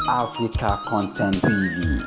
Africa Content TV.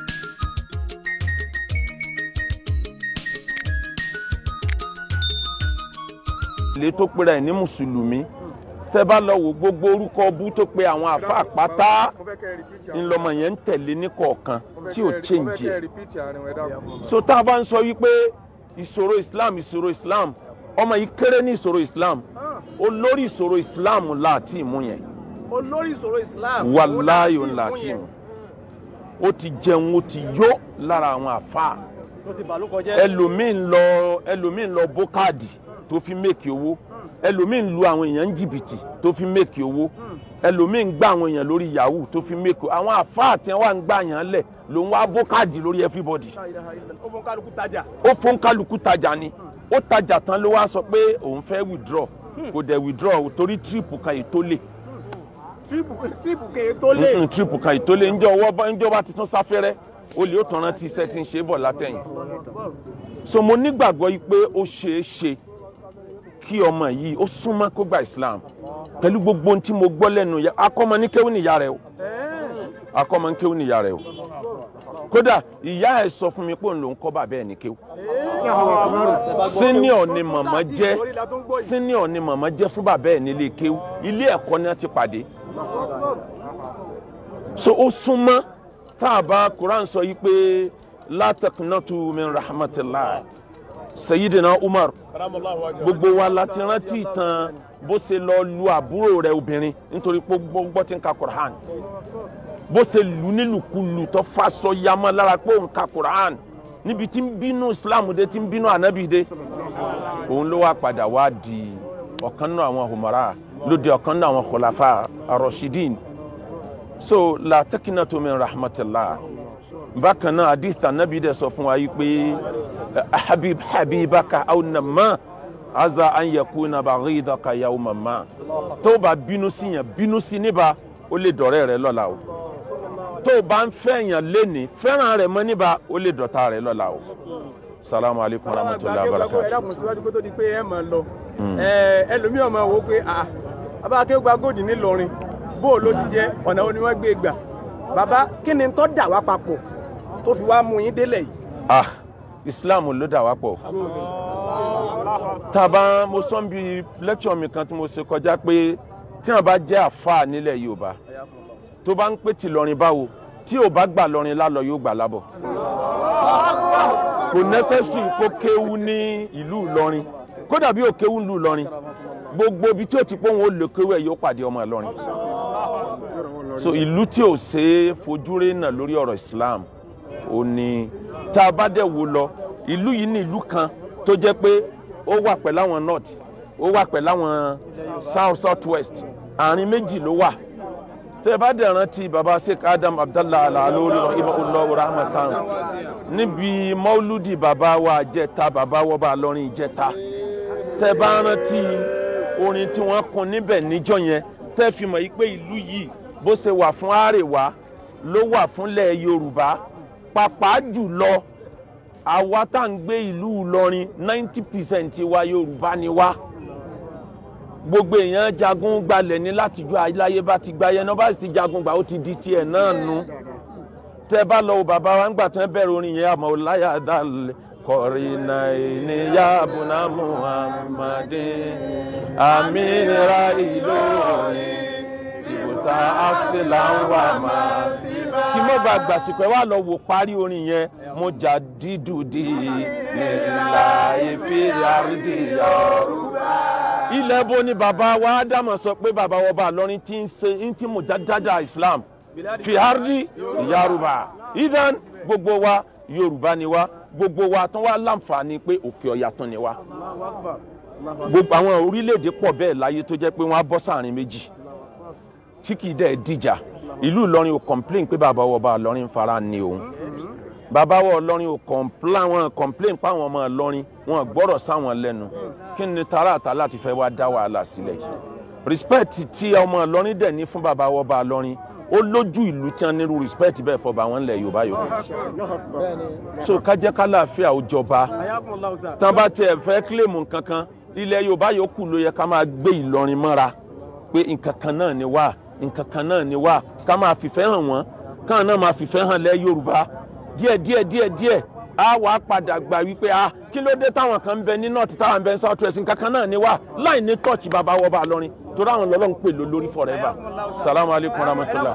ilé tó pera ẹ̀ ní mùsùlùmí tẹ́ bá lọ wò gbogbo orúkọ bú tó pe àwọn àfa pátá ńlọmọ yẹn ń tẹ̀lé ní kọ̀ọ̀kan tí ò change ẹ̀ so tá a bá ń sọ wípé ìṣòro islam ìṣòro islam ọmọ yìí kéré ní ìṣòro islam olórí ìṣòro islam láti mú yẹn olórí ìṣòro islam wàláyò láti mú ó ti jẹun ó ti yó lára àwọn àfa tó ti bàlúkọ jẹ́ ẹlòmíín lọ ẹlòmíín lọ bó káàdì tó fi méèkì owó ẹlòmíín lu àwọn èèyàn ń jìbìtì tó fi méèkì owó ẹlòmíín gbá àwọn èèyàn lórí yahoo tó fi méèkì àwọn àfáà tí wọn ń gbà yàn lẹ ló ń wá bó káàdì lórí everybody ó fún kálukú tajà ó fún kálukú tajà ni ó tajà tán ló wá sọ pé òun fẹ́ withdraw kò dẹ̀ withdraw torí tírípù kan yìí tó lè tírípù tírípù kèé tó lé Mm-mm, tírípù kan yìí tó lè ńjọ ọwọ́ ńjọ bá ti tún sáfẹ́rẹ́ olè ó tàn rántí iṣẹ́ tí ń ṣe bọ̀ látẹ̀yìn so mo nígbàgbọ́ yìí pé ó ṣeé ṣe kí ọmọ yìí ó súnmọ́ kó gba islam pẹ̀lú gbogbo ohun tí mo gbọ́ lẹ́nu ya akọ́mọ ní kéwù níyà rẹ o akọ́mọ ní kéwù níyà rẹ o kódà ìyá ẹ̀ sọ fún mi pé òun ló ń kọ́ bàbá ẹ̀ ní kéwù senior ni màmá jẹ́ senior ni màmá jẹ́ fún bàbá ẹ̀ nílé kéwù ilé ẹ̀kọ́ ni wọ́n ti pàdé so ó súnmọ́ tá a bá quran sọ yìí pé la taqnatu min rahmatillah sayidina umar gbogbo wa la ti rántí ìtàn bó ṣe lọ lu àbúrò rẹ̀ obìnrin nítorí pé gbọ́ tí ń ka quran bó ṣe lù nílùkulù tó faṣọ yamọ lára pé òun ka quran níbi tí ń bínú islam dé tí ń bínú anabi dé òun ló wá padà wá di ọ̀kan náà àwọn humara ló di ọ̀kan náà àwọn khulafa arọ̀ṣídìn so la taqnatu min rahmatillah bákan náà hadith anabi dẹ̀ sọ fún wa yìí pé habib habibaka aw nama aza an yakuna baghidaka yawma ma tó o bá bínú sí yẹn bínú sí níbà ó lè dọ̀rẹ́ rẹ lọ́la o tó o bá ń fẹ́ yàn léni fẹ́ràn rẹ̀ mọ́ níbà ó lè dọ̀tá rẹ lọ́la o salamu alaykum wa rahmatulahi wa ẹ barakatuh. dákun síwájú kó tó di pé ẹ máa lọ ẹ ẹlòmíì ọmọ wò ó pé ah bàbá akéwà gòdì ńìlọrin bó o ló ti jẹ ọ̀nà wo ni wọ́n gbé gbà bàbá kí ni tó dà wá papọ̀ tó fi wá mú yín délẹ̀ yìí. ah islam ló dà wá pọ̀ tàbá mo sọ bí lecture mi kan tí mo ṣe kọjá pé tí wọn bá jẹ́ àfáà nílẹ̀ yorùbá tó bá ń pè tí lọrin báwo tí ò bá gbà lọrin lálọ yóò gbà lábọ̀ kò necessary kó kéwú ní ìlú ìlọrin kódà bí ò kéwú ìlú ìlọrin gbogbo ibi tí ó ti pé òun ó lè kéwú ẹ̀ yóò pàdé ọmọ ìlọrin so ìlú tí ò ṣe é fojú rí náà lórí ọ̀rọ̀ islam ó ní tá a bá dẹ̀ wò lọ ìlú yìí ní ìlú kan tó jẹ́ pé ó wà pẹ̀lú àwọn north ó wà pẹ̀lú àwọn south south west àárín méjì ló wà tẹ́ ẹ bá dẹ̀ rántí baba sheikh adam abdallah alalori rahimahullah rahmatan níbi mauludi baba wa jẹta baba wa bá lọrin jẹta tẹ́ ẹ bá rántí orin tí wọ́n kun níbẹ̀ níjọ́ yẹn tẹ́ ẹ fi mọ̀ yí pé ìlú yìí bó ṣe wà fún àrèwá ló wà fúnlẹ̀ yorùbá pàápàá jùlọ àwa tá à ń gbé ìlú ìlọrin ninety percent wa yorùbá ni wá gbogbo èèyàn jagun gbalẹ̀ ní látijọ́ aláyé bá ti gbáyé náà bá sì ti jagun gbà ó ti di tiẹ̀ náà nu tẹ́ bá lọ wo bàbá wa ńgbà tí wọ́n bẹ̀rẹ̀ orin yẹn àmọ́ ọláyà dálẹ̀ kọ̀rìnà ìníyà bùnà muhammadin àmìnira ìlọrin tìbùtà àfẹlà ń wà máa kí mo bá gbàsìkò ẹ wá lọ wò parí orin yẹn mo jà dídùdì nílà ìfìrí àrídì yorùbá. ilẹ̀ bo ni bàbá wa ádámọ̀ sọ pé bàbá wa bá lọ́rin tí ń ṣe ń tí mo dáadáa islam fi àrídì yorùbá idan gbogbo wa yorùbá ni wa gbogbo wa tán wá láǹfààní pé òkè ọ̀yà tán ni wa gbogbo àwọn orílẹ̀-èdè pọ̀ bẹ́ẹ̀ láyé tó jẹ́ pé wọ́n á bọ́ sáàrin méjì tí kì í dẹ̀ dìjà ìlú ìlọrin ò complain pé bàbá wọ bá ìlọrin fara ni òun bàbá wọ ìlọrin ò complain wọn complain pé àwọn ọmọ ìlọrin wọn gbọ́rọ̀ sáwọn lẹ́nu kí ni tààràtà láti fẹ́ wá dá wàhálà sílẹ̀ yìí respect tí ọmọ ìlọrin dẹ̀ ní fún bàbá wọ bá ìlọrin ó lójú ìlú tí wọn nírú respect bẹ́ẹ̀ fọba wọn lẹ̀ yorùbá yorùbá so kájẹ́ kálàáfíà ó jọba tán bá tiẹ̀ fẹ́ kílèmù kankan ilẹ̀ yorùbá yòókù ló yẹ ká máa gbé ìlọrin mọ́ra pé nǹkan kan náà ni wá nǹkan kan náà ni wá ká máa fìfẹ́ hàn wọ́n káwọn náà máa fìfẹ́ hàn lẹ́ yorùbá díẹ̀ díẹ̀ díẹ̀ díẹ̀ á wàá padà gbà wípé a kí ló dé táwọn kan ń bẹ ní north táwọn ń bẹ ní south west kankan náà ni wá láì ní tọ́ọ̀kì bàbá wọ bá lọrin torí àwọn lọ́lọ́ ń pè ló lórí forever salamu alaykum rahmatulah.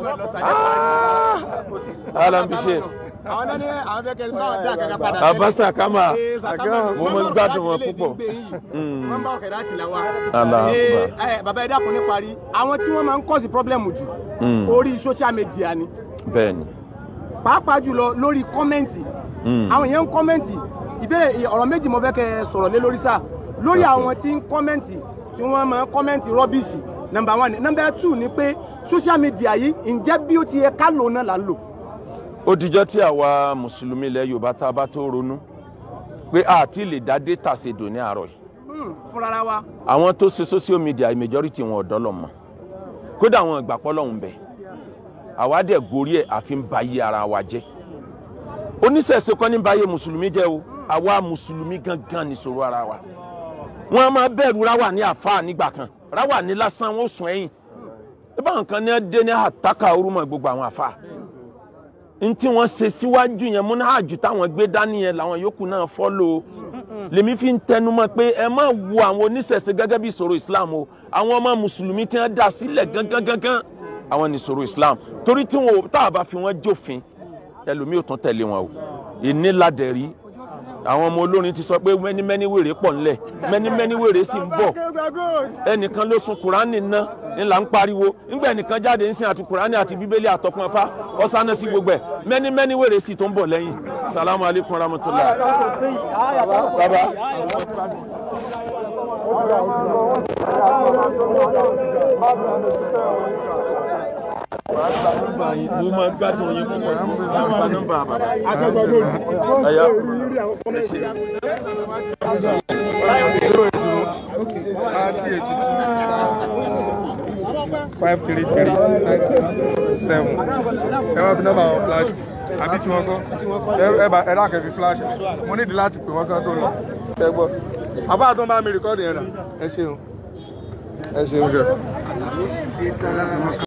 alambise àwọn náà ní àwọn fẹ́ kẹ́ ẹ bá dá kankan padà. abasa kama Ee, Sakama, mo máa ń gbádùn wọn púpọ̀. wọ́n bá ọ̀kẹ́dá tì láwa. Allah Ee, Akbar. ẹ, bàbá ẹ dákun ní parí àwọn tí wọ́n máa ń kọ́sì pọ́blẹ́mù jù Mm. orí social media ni bẹ́ẹ̀ni pàápàá jùlọ lórí kọ́mẹ́ǹtì Mm. àwọn èèyàn ń kọ́mẹ́ǹtì ìbéèrè ọ̀rọ̀ méjì mo fẹ́ kẹ́ ẹ sọ̀rọ̀ lé lórí sáà lórí Okay. àwọn tí ń kọ́mẹ́ǹtì tí wọ́n máa ń kọ́mẹ́ǹtì rọ́bìṣì nọmba one nọmba two ni pé social media yìí ǹjẹ́ bí ó ti yẹ ká lò náà là ń lò. ó dijọ́ tí àwa mùsùlùmí ilẹ̀ yorùbá tá a bá tó ronú pé a ti lè dá data ṣèdò ní àárọ̀ yìí Hmm, fúnra wa. àwọn tó ṣe social media majority wọn ọ̀dọ́ lọ mọ̀ kódà àwọn ìgbà pọ́ lọ́hùn bẹ̀ àwa dẹ̀ gorí ẹ̀ àfi ń ba iye ara wa jẹ́ oníṣẹ̀ṣe kọ́ ní báyé mùsùlùmí jẹ́ o àwa mùsùlùmí gangan nìṣòro ara wa wọn a máa bẹ̀rù ráwà ní àfáà nígbà kan ráwà ní lásán wọn ò sùn ẹ̀yìn ibà nǹkan ní dé ní àtàkà orúmọ gbogbo àwọn àfáà n tí wọ́n ṣe síwájú yẹn múná àjù táwọn gbé dání yẹn làwọn yòókù náà fọ́lò lèmi fi ń tẹnumọ́ pé ẹ má wo àwọn oníṣẹ̀ṣe gẹ́gẹ́ bí ìṣòro islam o àwọn ọmọ mùsùlùmí tí wọ́n dá sílẹ̀ gangan gangan àwọn ní ìṣòro islam torí tí wọn ò tá a bá fi wọn jófin ẹlòmíì ò tún tẹ̀lé wọn o ìníladẹ̀rí àwọn ọmọ olórin ti sọ pé mẹ́ni mẹ́ni wèrè pọ̀ ńlẹ̀ mẹ́ni mẹ́ni wèrè sì ń bọ̀ ẹnìkan ló sun kùránì ná ńlá ń pariwo nígbà ẹnìkan jáde ń sin àti kùránì àti bíbélì àtọkùn ẹfá ọsánà sí gbogbo ẹ mẹ́ni mẹ́ni wèrè sì tó ń bọ̀ lẹ́yìn salamu alaykum rahmatulah. baba mo máa gbádùn yín púpọ̀ nípa nọ́mbà bàbá. ẹ̀yà ẹ ṣe. thirty eighty two five three three seven ẹ wá fi nọ́mbà wọn flash àbí tí wọ́n kọ́ ẹ- ẹ bá ẹ dákẹ́ fi flash mo nídìí láti pè wọ́n kán tó lọ ẹ gbọ́ àbá àtọ́ bá mi rìkọ́dì yẹn rà ẹ ṣeun ẹ ṣeun kẹ.